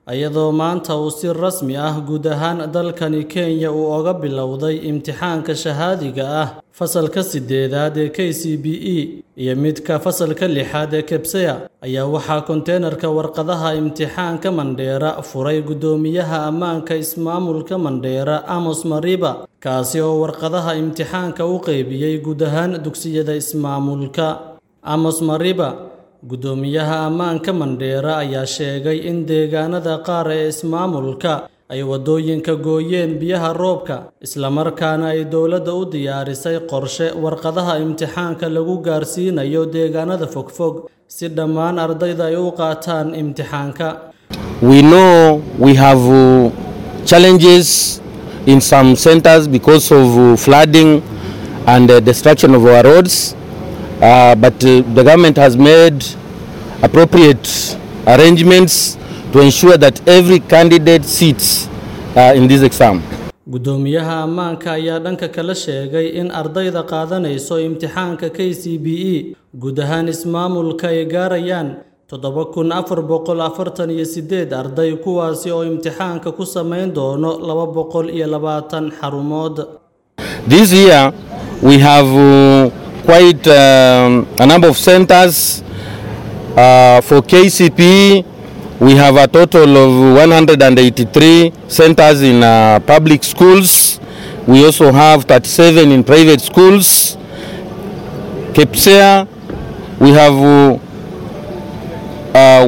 iyadoo maanta uu si rasmi ah guud ahaan dalkani Kenya uu oga bilowday imtixaanka shahaadiga ah fasalka sideedaad ee KCPE iyo midka fasalka lixaad ee KPSEA ayaa waxaa konteenarka warqadaha imtixaanka Mandheera furay guddoomiyaha ammaanka ismaamulka Mandheera Amos Mariba kaasi oo warqadaha imtixaanka u qaybiyey guud ahaan dugsiyada ismaamulka Amos Mariba guddoomiyaha ammaanka Mandheera ayaa sheegay in deegaanada qaar ee ismaamulka ay waddooyinka gooyeen biyaha roobka isla markaana ay dowladda u diyaarisay qorshe warqadaha imtixaanka lagu gaarsiinayo deegaanada fogfog si dhammaan ardayda ay u qaataan imtixaanka We know we have uh, challenges in some centers because of uh, flooding and uh, destruction of our roads, uh, but uh, the government has made appropriate arrangements to ensure that every candidate sits uh, in this exam. guddoomiyaha ammaanka ayaa dhanka kale sheegay in ardayda qaadanayso imtixaanka KCPE guud ahaan ismaamulka ay gaarayaan toddoba kun afar boqol afartan iyo sideed arday kuwaasi oo imtixaanka ku samayn doono laba boqol iyo labaatan xarumood This year we have uh, quite um, a number of centers uh, for KCPE. We have a total of 183 centers in uh, public schools. We also have 37 in private schools. KPSEA, we have uh,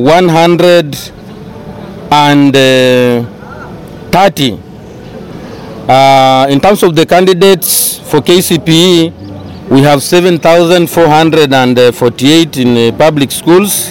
130. Uh, in terms of the candidates for KCPE, we have 7,448 in uh, public schools.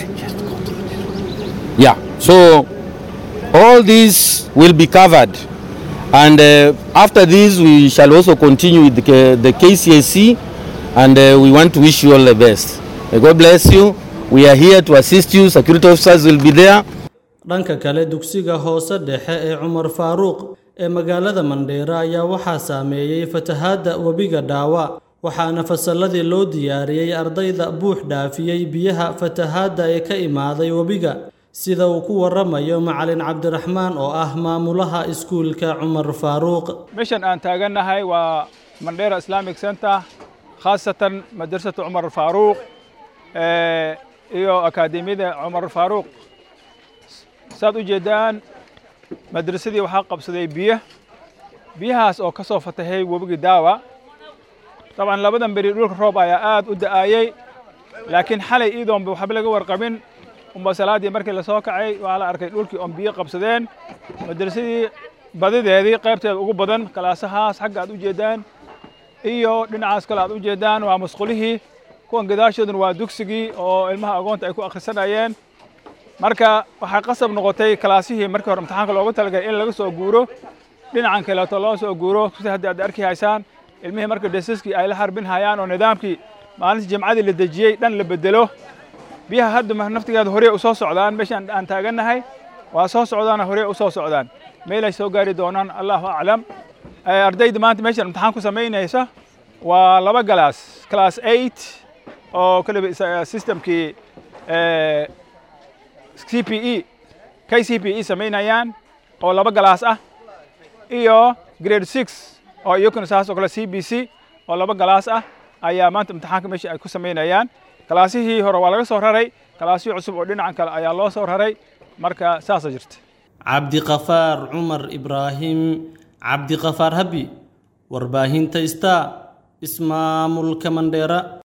Yeah, so all these will be covered. And uh, after this, we shall also continue with the, K- the KCSE, and uh, we want to wish you all the best. May God bless you. We are here to assist you. Security officers will be there. dhanka kale dugsiga hoose dhexe ee Cumar Faaruq ee magaalada Mandheera ayaa waxaa saameeyey fatahaadda webiga Dhaawa waxaana fasalladii loo diyaariyey ardayda buux dhaafiyey biyaha fatahaadda ee ka imaaday webiga sida uu ku waramayo macalin cabdiraxmaan oo ah maamulaha iskuulka Cumar Faaruq meeshan aan taagannahay waa mandheera islamic center khaasatan madrasatu cumar faaruuq eh, iyo akaademiyada cumar faaruuq saad u jeedaan madrasadii waxaa qabsaday biyo biyahaas oo ka soo fatahay webigii daawa dabcan labadan beri dhulka roob ayaa aad u da'ayey laakiin xalay iidoonba waxba laga warqabin unba salaaddii markii la soo kacay waxaa la arkay dhulkii oon biyo qabsadeen madrasadii badideedii qaybteeda ugu badan kalaasahaas xagga aad u jeedaan iyo dhinacaas kale aad u jeedaan waa musqulihii kuwan gadaashooduna waa dugsigii oo ilmaha agoonta ay ku akhrisanayeen marka waxaa qasab noqotay kalaasihii markii hore imtixaanka loogu talagalay in laga soo guuro dhinacan kaleeto loo soo guuro sida hadda aad arki haysaan ilmihii marka desaskii ay la harbin hayaan oo nidaamkii maalintii jimcadii la dejiyey dhan la bedelo biyaha hadda ma- naftigeeda horey u soo socdaan meeshaan aan taagannahay waa soo socdaana horey u soo socdaan meelay soo gaari doonaan allahu aclam Eh, ardayda maanta meeshaan imtixaan ku samaynaysa waa laba galaas class eight oo kaliba isa- systemkii eh, CPE KCPE samaynayaan oo laba galaas ah iyo grade six oo iyakuna saas oo kale CBC oo laba galaas ah ayaa maanta imtixaanka meesha ay ku samaynayaan kalaasihii hore waa laga soo raray kalaasihii cusub oo dhinacan kale ayaa loo soo raray marka saasa jirta cabdiqafaar cumar ibraahim cabdiqafaar habi warbaahinta star ismaamulka Mandheera